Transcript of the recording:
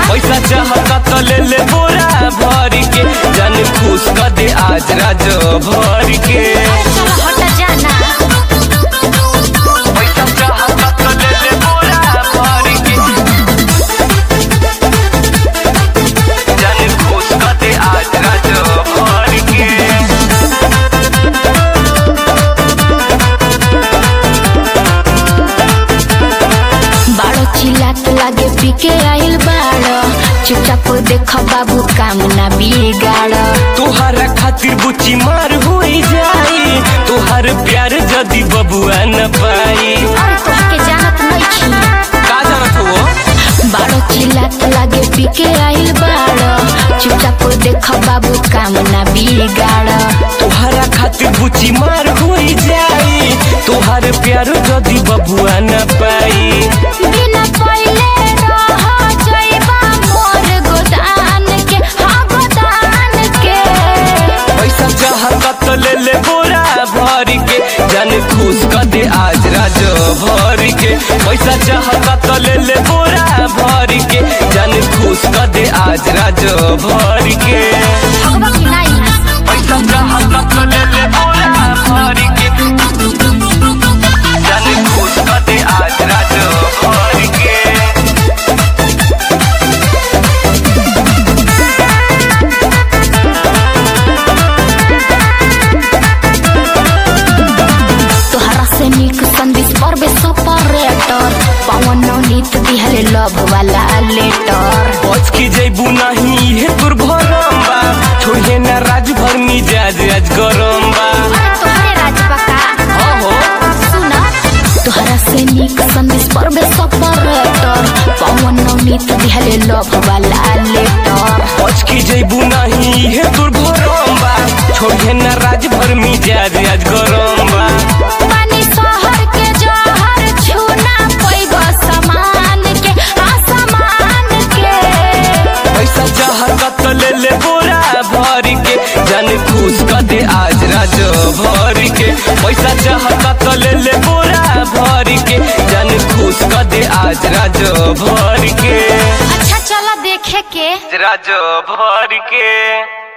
पैसा चाहता तो ले ले बोरा भर के जान खुश कर दे आज राज भर के चल हट जाना पैसा चाहता तो ले ले बोरा भर के जान खुश कर दे आज राज भर के बाड़ो चिल्लात लागे पीके आइल बाड़ो चुपचाप देख बाबू काम ना बिगाड़ तुहरा खातिर बुच्ची मार होई जाई तुहार प्यार जदी बबुआ न पाई अरे तोहके जानत नहीं छी का जानत हो बाड़ो चिल्लात लागे पीके आइल बाड़ो चुपचाप देख बाबू काम ना बिगाड़ तुहरा खातिर बुच्ची मार होई जाई तुहार प्यार जदी बबुआ न पाई बिना पहिले रह जाइबा मोर गोदान के हाँ गोदान के पैसा चाहता तो ले ले बोरा भर के जान खुश कर दे आज राज भर के पैसा चाहता तो ले ले बोरा भर के जान खुश कर दे आज राज भर के भगवा की ना यहाँ से। पैसा चाहता तो ले ले बोरा भर के जान खुश कर दे आज राज भर के तोहरा से नीक संदेश परबे सपरेटर पवन नीत दिहले लव वाला लेटर बच के जैबू नहीं हे तोर भरम बा छोड़े ना राज भर मिजाज आज गरम बा अरे तोहरे राजपका ओहो सुना तोहरा से नीक संदेश परबे सपरेटर पवन नीत दिहले लव वाला लेटर बच के जैबू नहीं हे तोर भरम बा छोड़े ना राज भर मिजाज आज गरम बा पानी शहर के जहर छूना पैगो समान के आसमान के पैसा चाहता तो ले ले बोरा भर के जान खुश कर दे आज राज भर के पैसा चाहता तो ले ले बोरा भर के जान खुश कर दे आज राज भर के अच्छा चला देखे के राज भर के